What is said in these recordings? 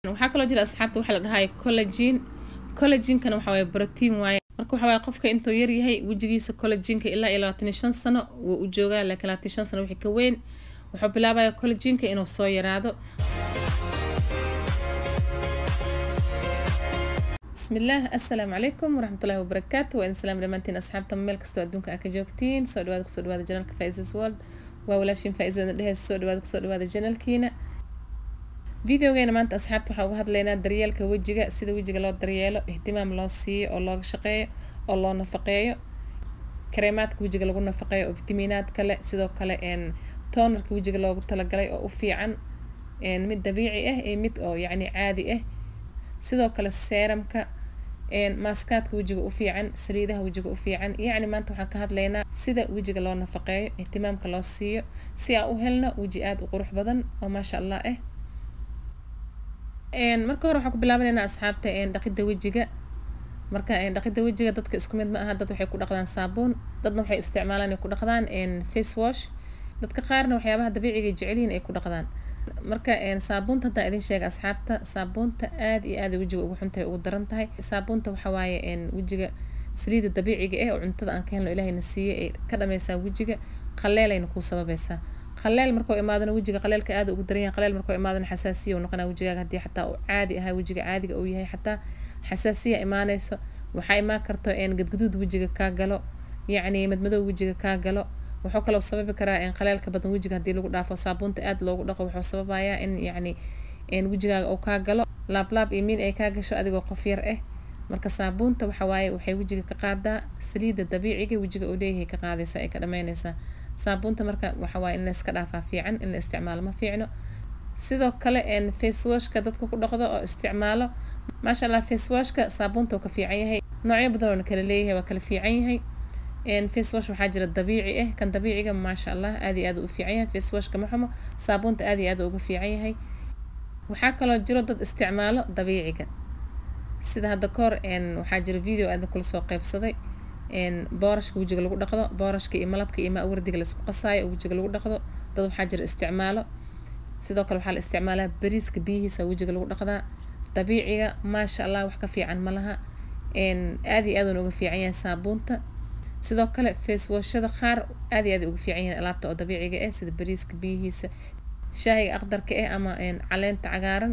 waxaa kaloo jira asxaabta waxaa la dhahay collagin collaginkana waxa waaye brotiin waaye marka waxa waaye qofka intuu yar yahay wejigiisa collaginka ilaa iyo labaatan iyo shan sano wuu u joogaa laakiin labaatan iyo shan sano wixii ka weyn wuxuu bilaabaya collaginka inuu soo yaraado بسم الله السلام عليكم ورحمة الله وبركاته وإن سلام لمانتين أصحاب تمام ميل كستو أدونك أكا جوكتين سو دواد كسو دواد جنالك فايزز وورد وولاشين فايز ودن دهيس سو دواد كسو دواد جنالكينا فيديوغينا maanta asxaabta waxaa uga hadlaynaa daryeelka wejiga sida wejiga loo daryeelo ihtimaam loo siiyo oo looga shaqeeyo oo loo nafaqeeyo kareemaadka wejiga lagu nafaqeeyo oo fitamiinaad kale sidoo kale toonarka wejiga loogu talagalay oo u fiican mid dabiici ah iyo mid oo yacni caadi ah sidoo kale seeramka maaskaadka wejiga u fiican saliidaha wejiga u fiican yacni maanta waxaan ka hadlaynaa sida wejiga loo nafaqeeyo ihtimaamka loo siiyo si aan u helno weji aada u qurux badan oo maasha allah ah marka hore waxaan ku bilaabanaynaa asxaabta dhaqidda wejiga marka dhaqidda wejiga dadka isku mid ma aha dad waxay ku dhaqdaan saabuun dadna waxay isticmaalaan ay ku dhaqdaan face wash dadka qaarna waxyaabaha dabiiciga jecelyihin ay ku dhaqdaan marka saabuunta haddaan idin sheega asxaabta saabuunta aad iyo aad wejiga ugu xuntahay ugu daran tahay saabuunta waxa waaye wejiga saliida dabiiciga ah oo cuntada aan ka helno ilaahayna siiye ay ka dhameysaa wejiga qaleelayna kuu sababaysaa qaleel markuu imaadana wejiga qaleelka aad ugu daran yahay qaleel markuu imaadana xasaasiya uu noqonaa wejigaaga haddii xataa uu caadi ahaa wejiga caadiga uu yahay xataa xasaasiya imaanayso waxaa imaan karto gadgaduud wejiga kaa galo yacni madmadow wejiga kaa galo wuxuu kaloo sababi karaa qaleelka badan wejiga haddii lagu dhaafo saabuunta aad loogu dhaqo wuxuu sababayaa in yacni wejigaaga uu kaa galo laablaab iyo miin ay kaa gasho adigoo qof yar ah marka saabuunta waxa waaye waxay wejiga ka qaadaa saliidda dabiiciga wejiga uu leeyahay ka qaadaysa ay ka dhameynaysaa saabuunta marka waxa waaye in la iska dhaafaa fiican in la isticmaalo ma fiicno sidoo kale face washka dadka ku dhaqdo oo isticmaalo maasha allah face washka saabuunta uu ka fiican yahay noocyo badan oona kala leeyahay waa kala fiican yahay face wash waxaa jira dabiici ah kan dabiiciga maasha allah aad iyo aad u fiican yahay face washka ma xumo saabuunta aad iyo aad uga fiican yahay waxaa kaloo jiro dad isticmaalo dabiiciga sida hadda kahor waxaa jira video aadna kula soo qeybsaday boorashka wejiga lagu dhaqdo boorashka iyo malabka iyo maawardiga laisku qasaayo oo wejiga lagu dhaqdo dad waxaa jira isticmaalo sidoo kale waxaa la isticmaalaa bariiska biyihiisa wejiga lagu dhaqdaa dabiiciga maasha allah wax ka fiican ma laha aad iyo aad uga fiican yahay saabuunta sidoo kale face washada qaar aad iyo aad uga fiican yahay alaabta oo dabiiciga ah sida bariiska biyihiisa shaahiga aqdarka ah ama caleenta cagaaran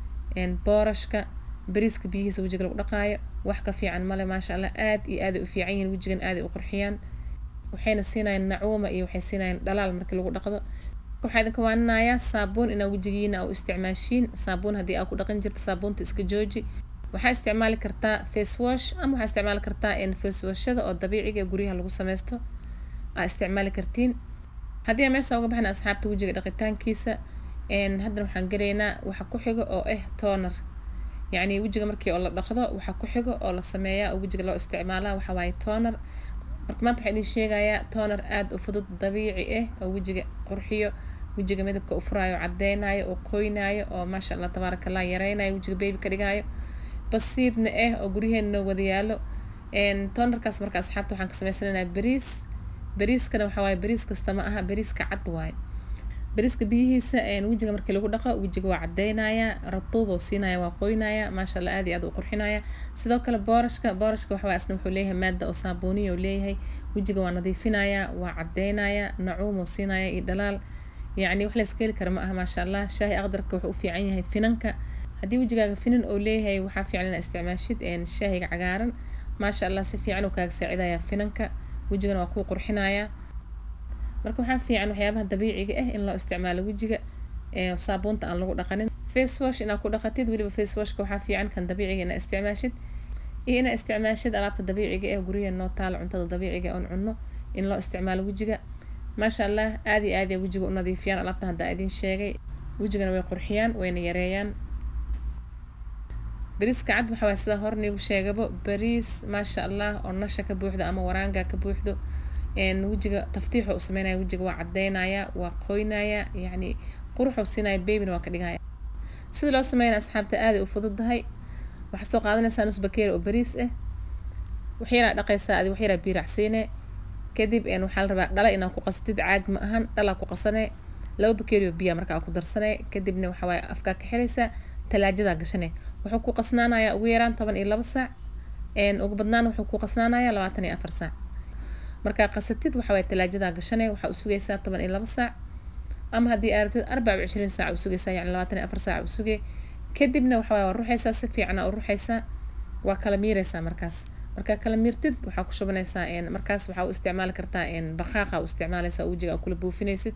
boorashka bariiska biyihiisa wejiga lagu dhaqaayo wax ka fiican male maasha allah aad iyo aad u fiican yihiin wejigan aad u qurxiyaan waxayna siinayaan nacuuma iyo waxay siinayaan dhalaal markii lagu dhaqdo waxaa idinka waaninayaa saabuun inaa wejigiina u isticmaashiin saabuun haddii aa ku dhaqan jirta saabuunta iska jooji waxaa isticmaali kartaa face wash ama waxaa isticmaali kartaa face washada oo dabiiciga ee guryaha lagu sameysto aa isticmaali kartiin haddii aan meesha uga baxna asxaabta wejiga dhaqitaankiisa haddana waxaan gelaynaa waxa ku xigo oo ah toonar yacni wejiga markii oo la dhaqdo waxa ku xigo oo la sameeyaa oo wejiga loo isticmaalaa waxa waaye toonar marka maanta waxaa idin sheegayaa toonar aada u fudud dabiici ah oo wejiga qurxiyo wejiga midabka u furaayo cadeynayo oo qoynaayo oo maasha allah tabaaraka allah yareynayo wejiga baby ka dhigaayo basiidna ah oo guryaheena noo wada yaalo toonarkaas marka asxaabta waxaan ka sameysanaynaa bariis bariiskana waxa waaye bariis kasta ma aha bariiska cad waaye bariiska biyihiisa wejiga markii lagu dhaqo wejiga waa cadeynaya ratuub oo siinaya waa qoynaya maasha allah aad iyo aad u qurxinaya sidoo kale boorashka boorashka waxa asna wuxuu leeyahay maada oo saabuuniya oo leeyahay wejiga waa nadiifinaya waa cadeynaya nacuum oo siinaya iyo dhalaal yacni wax la iska heli kara ma aha maasha allah shaahi aqdarka wuxuu u fiican yahay finanka haddii wejigaaga finan oo leeyahay waxaa fiican inaa isticmaashid shaahiga cagaaran maasha allah si fiican uu kaaga saacidaya finanka wejigana waa kuu qurxinaya marka waxaa fiican waxyaabaha dabiiciga ah in loo isticmaalo wejiga saabuunta aan lagu dhaqanin face wash inaad ku dhaqatid weliba face washka waxaa fiican kan dabiiciga inaa isticmaashid iyo inaa isticmaashid alaabta dabiiciga ah guryaha noo taalo cuntada dabiiciga oon cunno in loo isticmaalo wejiga maasha allah aad iyo aad ya wejiga u nadiifiyaan alaabta haddaa idin sheegay wejigana way qurxiyaan wayna yareeyaan bariiska cad waxa waay sida hor niigu sheegabo bariis maasha allah oo nasha ka buuxdo ama waraanga ka buuxdo wejiga taftiixu u sameynaya wejiga waa cadeynaya waa qoynaya yacni quruxu siinaya babina waa ka dhigaya sida loo sameynaya asxaabta aaday u fududahay waxaad soo qaadanaysaa nus bakeeri oo bariis ah waxyaraa dhaqaysaa adi waxyaraa biiracsiine kadib waxaa la rabaa dhala inaad ku qasatid caag ma ahan dhalaa ku qasane laba bakeeri oo biyaa markaa ku darsane kadibna waxawaaye afkaa ka xiraysaa talaajadaa gashane wuxuu ku qasnaanayaa ugu yaraan toban iyo laba saac ugu badnaan wuxuu ku qasnaanayaa labaatan iyo afar saac markaa qasatid waxa waye talaajadaa gashane waxaa usugaysaa toban iyo laba saac ama haddii aaragtid arbaca cishriin saac usugaysaa yani labaatan iyo afar saac usugay kadibna waxa waye waa ruxaysaa si fiicana u ruxaysaa waa kala miiraysaa markaas markaa kala miirtid waxaa ku shubanaysaa markaas waxaa u isticmaali kartaa bakaaqa u isticmaalaysaa wejiga aa kula buufinaysid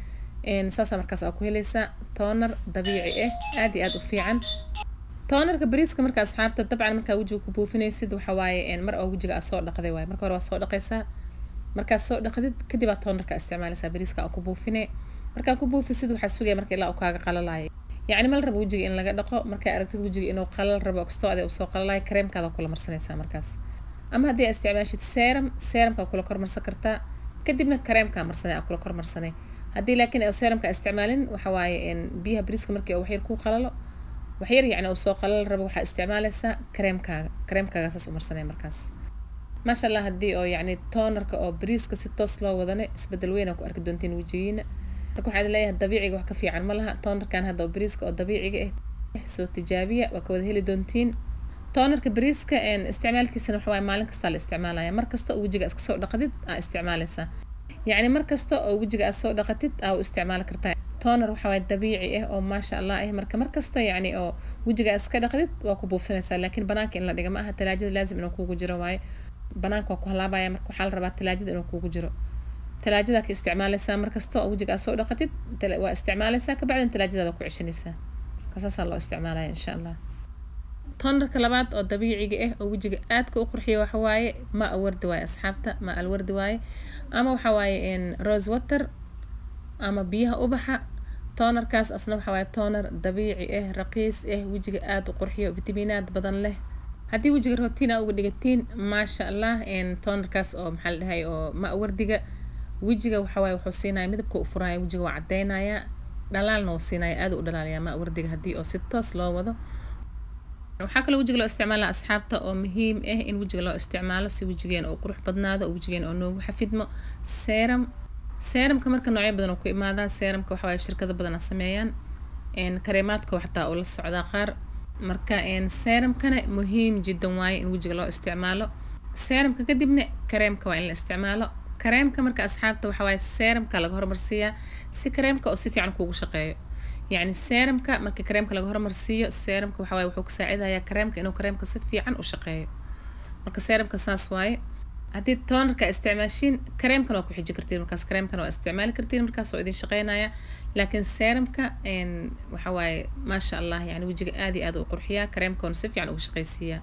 saasaa markaas aa ku helaysaa toonar dabiici ah aad iyo aad u fiican toonarka bariiska marka asxaabta dabcan markaa wejiga ku buufinaysid waxa waaye mar oo wejiga aa soo dhaqday waaye marka hore waa soo dhaqaysaa markaad soo dhaqdid kadib aa toonarka isticmaalaysaa bariiska aa ku buufine markaa ku buufisid waxaa sugaya marka ilaa uu kaaga qalalaayo yacni mal rabo wejiga in laga dhaqo markaa aragtid wejiga inuu qalal rabo kastoo ade usoo qalalayo kareemkaada kula marsanaysaa markaas ama haddii aa isticmaashid serum serumkaa kula kormarsan kartaa kadibna kareemkaa marsanay aa kula kormarsanay haddii laakiin serumka isticmaalin waxa waaye biyaha bariiska markii waxyar ku qalalo waxyar yacni uu soo qalal rabo waxaa isticmaalaysaa kareemkaaga kareemkaaga saas u marsanay markaas maasha allah haddii oo yacni toonarka oo bariiska si toos loo wadane isbedel weyn aa ku arki doontiin wejigiina marka waxaad leeyahay dabiiciga wax ka fiican ma laha toonarkan hadda oo bariiska oo dabiiciga ah soo tijaabiya waa ka wada heli doontiin toonarka bariiska isticmaalkiisana waxa waaye maalin kastaa la isticmaalaya mar kasta oo wejiga iska soo dhaqdid aa isticmaalaysaa yacni mar kasta oo wejiga aad soo dhaqatid aa u isticmaali kartaa toonar waxa waaye dabiici ah oo maasha allah ah marka mar kasta yacni oo wejiga aad iska dhaqdid waa ku buufsanaysaa laakiin banaanka in la dhiga ma aha talaajada laazim inuu kuugu jiro waaye banaanka waa ku halaabaya marka waxaa la rabaa talaajada inuu kuugu jiro talaajada ka isticmaalaysaa markasta oo wejiga aad soo dhaqatid waa isticmaalaysaa kabacdin talaajadaada ku ceshanaysaa kasaasaa loo isticmaalaya insha allah toonarka labaad oo dabiiciga ah oo wejiga aadka u qurxiya waxa waaye ma awardi waaye asxaabta ma alwardi waaye ama waxa waaye rose water ama biyaha ubaxa toonarkaas asna waxa waaye toonar dabiici ah raqiis ah wejiga aada u qurxiyo fitamiinaad badan leh haddii wejiga rootiina uga dhigatiin maasha allah toonarkaas oo maxaa la dhahay oo ma awardiga wejiga waxa waaye wuxuu siinaya midabka u furaya wejiga waa caddeynaya dhalaalna uu siinaya aada u dhalaalaya ma awardiga haddii oo si toos loo wado waxaa kaloo wejiga loo isticmaala asxaabta oo muhiim ah in wejiga loo isticmaalo si wejigeena uu qurux badnaado oo wejigeena oo noogu xafidmo serum serumka marka noocyo badan oo ku imaadaa serumka waxa waaye shirkado badan sameeyaan kareemaadka xataa uu la socdaa qaar marka serumkana muhiim jiddan waaye in wejiga loo isticmaalo serumka kadibna kareemka waa in la isticmaalo kareemka marka asxaabta waxa waaye serumka laga hormarsiiyaa si kareemka oo si fiican kuugu shaqeeyo yacni serumka marka kareemka laga hormarsiiyo serumka waxa waaye wuxuu ka saacidayaa kareemka inuu kareemka si fiican u shaqeeyo marka serumka saas waaye haddii toonarka isticmaashiin kareemkan waa ku xiji kartiin markaas kareemkan waa isticmaali kartiin markaas oo idin shaqeynaya laakiin serumka waxa waaye maasha allah yani wejiga aad iyo aad u qurxiyaa kareemkan si fiican uga shaqeysiiyaa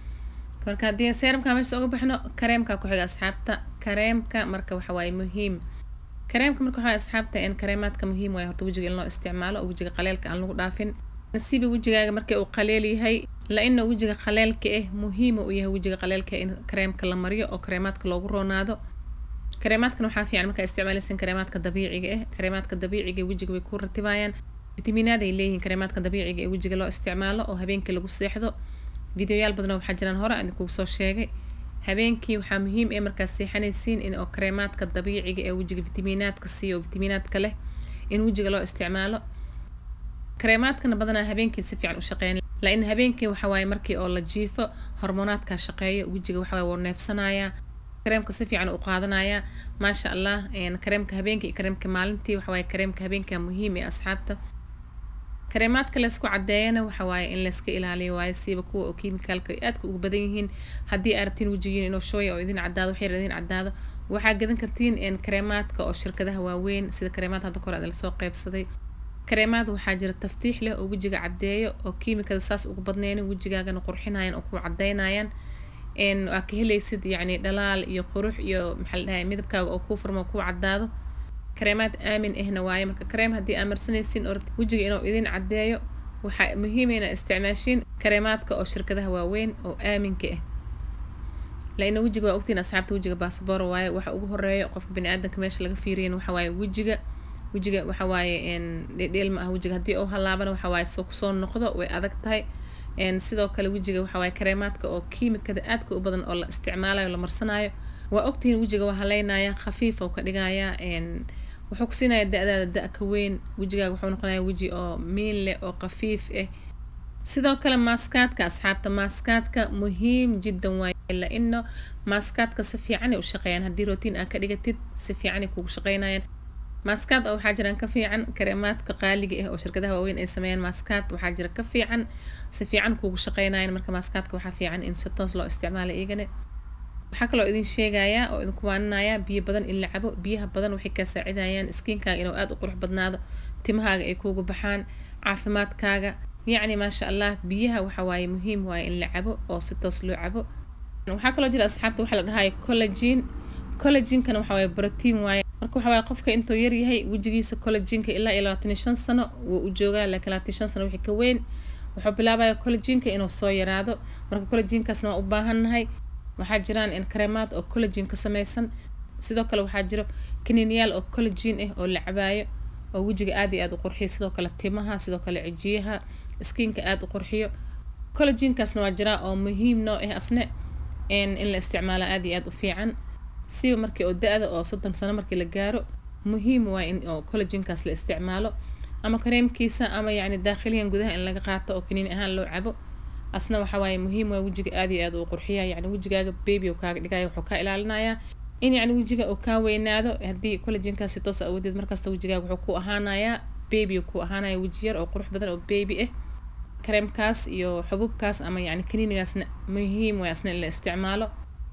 marka haddii serumka meesha uga baxno kareemka ku xiga asxaabta kareemka marka waxa waaye muhiim kareemka marka waxaa asxaabta in kareemaadka muhiim waaye horta wejiga in loo isticmaalo oo wejiga qaleelka aan lagu dhaafin nasiiba wejigaaga markii uu qaleel yahay la-ina wejiga qaleelka ah muhiima u yahay wejiga qaleelka in kareemka la mariyo oo kareemaadka loogu roonaado kareemaadkan waxaa fiican markaa isticmaalaysan kareemaadka dabiiciga ah kareemaadka dabiiciga wejiga way ku ratibayaan fitamiinaad ay leeyihiin kareemaadka dabiiciga ee wejiga loo isticmaalo oo habeenkii lagu seexdo videoyaal badan waxaa jiraan hore aan idinkugu soo sheegay habeenkii waxaa muhiim ee markaas seexanaysiin in oo kareemaadka dabiiciga ee wejiga fitamiinaadka siiyo oo fitamiinaadka leh in wejiga loo isticmaalo kareemaadkana badanaa habeenkii si fiican u shaqeyn la-in habeenkii waxa waaye markii oo la jiifo hormoonaadka shaqeeyo wejiga waxa waaye wuu neefsanayaa kareemka si fiican u qaadanaya maasha allah kareemka habeenkii iyo kareemka maalintii waxa waaye kareemka habeenka muhiim ee asxaabta kareemaadka laysku cadeeyana waxa waaye in layska ilaaliyo waaye siiba kuwa oo kiimikaalka ay aadka ugu badan yihiin haddii aad rabtiin wejigiin inuu shooya oo idin cadaado waxyar idin cadaado waxaa gadan kartiin kareemaadka oo shirkadaha waaweyn sida kareemaad hadda kore aad lasoo qeybsaday kareemaad waxaa jira taftiix leh oo wejiga cadeeyo oo kiimikada saas ugu badneyna wejigaagana qurxinayaan oo ku cadeynayaan aa ka helaysid yacni dhalaal iyo qurux iyo maxaa la dhahay midabkaaga oo kuu furmo oo kuu cadaado kareemaad aamin ahna waaye marka kareem haddii aa marsanaysiin oo rabti wejiga inuu idin cadeeyo waxaa muhiim inaa isticmaashiin kareemaadka oo shirkadaha waaweyn oo aaminka ah laina wejiga waa ogtiin asxaabta wejiga baasabor waaye waxa ugu horeeya qofka bani aadanka meesha laga fiiriyin waxa waaye wejiga wejiga waxa waaye dhedheel ma ah wejiga haddii uu halaabana waxa waaye soo kusoo noqdo way adag tahay sidoo kale wejiga waxa waaye kareemaadka oo kiimikada aadka u badan oo la isticmaalayo la marsanayo waa ogtihiin wejiga waa haleynaya khafiif oo ka dhigaya wuxuu ku siinaya da-daada da- ka weyn wejigaaga wuxuu noqonaya weji oo miin leh oo khafiif ah sidoo kale maaskaadka asxaabta maaskaadka muhiim jiddan waaye laino maaskaadka si fiicanay u shaqeeyaan haddii rootiin aa ka dhigatid si fiicanay kugu shaqeynayaan maaskaad oo waxaa jiraan ka fiican kareemaadka qaaliga ah oo shirkadaha waaweyn ay sameeyaan maaskaad waxaa jira ka fiican si fiican kugu shaqeynayan marka maaskaadka waxaa fiican in si toos loo isticmaalo iyagana waxaa kaloo idin sheegayaa oo idinku waaninayaa biyo badan in la cabo biyaha badan waxay kaa saacidayaan skiinkaaga inuu aada u qurux badnaado timahaaga ay kuugu baxaan caafimaadkaaga yacni maasha allah biyaha waxa waaye muhiim waaye in la cabo oo si toos loo cabo waxaa kaloo jira asxaabta waxaa la dhahayo collagen collagenkana waxa waaye brotiin waaye marka waxa waaye qofka intuu yaryahay wejigiisa collagenka ilaa iyo labaatan iyo shan sano wuu u joogaa laakiin labaatan iyo shan sano wixii ka weyn wuxuu bilaabaya collagenka inuu soo yaraado marka collagenkaasna waa u baahannahay waxaa jiraan in kareemaad oo collagen ka samaysan sidoo kale waxaa jiro kaniiniyaal oo collagen ah oo la cabaayo oo wejiga aad iyo aad u qurxiyo sidoo kale timaha sidoo kale cijiyaha skinka aada u qurxiyo collagenkaasna waa jiraa oo muhiim noo ah asne in la isticmaalo aada iyo aada u fiican siba markii oo da-da oo soddon sano markii la gaaro muhiim waa in oo collagenkaas la isticmaalo ama kareemkiisa ama yacni daakhiliyan gudaha in laga qaato oo kaniini ahaan loo cabo asna waxa waaye muhiim waa wejiga aad iyo aad uu qurxiya yacni wejigaaga baby uu kaaga dhigaya wuxuu kaa ilaalinayaa in yacni wejiga uu kaa weynaado haddii collagenkaas si toos awoodeed markasta wejigaaga wuxuu ku ahaanayaa baby ku ahaanaya weji yar oo qurux badan oo baby ah kareemkaas iyo xububkaas ama yacni kaniinigaasna muhiim waay asna in la isticmaalo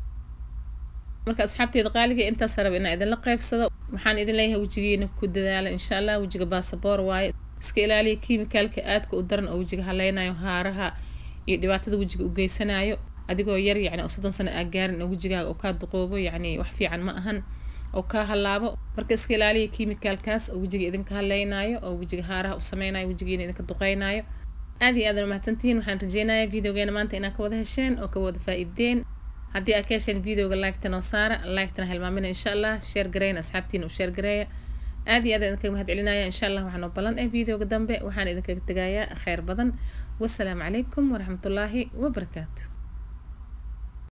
marka asxaabteeda qaaliga intaas raba inaa idinla qeybsado waxaan idin leeyahay wejigiina ku dadaala insha allah wejiga baasaboor waaye iska ilaaliya kiimikaalka aadka u daran oo wejiga haleynayo haaraha iyo dhibaatada wejiga u geysanayo adigoo yar yacni oo soddon sano aa gaarin oo wejigaaga oo kaa duqoobo yacni wax fiican ma ahan oo kaa halaabo marka iska ilaaliya kiimikaalkaas oo wejiga idinka haleynayo oo wejiga haaraha u sameynayo wejigiina idinka duqeynayo aad iyo aadan umahadsantihiin waxaan rajeynayaa videogeena maanta inaa ka wada hesheen oo ka wada faa-ideen haddii aa ka hesheen videoga liketa noo saara liketana hilmaamina insha allah sheer gareyn asxaabtiina u sheer gareeya aad iyo aad idinkaga mahad celinaya insha allah waxaan oo ballan eh videoga dambe waxaan idinkaga tegayaa kheyr badan wasalaamu calaykum waraxmatullaahi wabarakaatu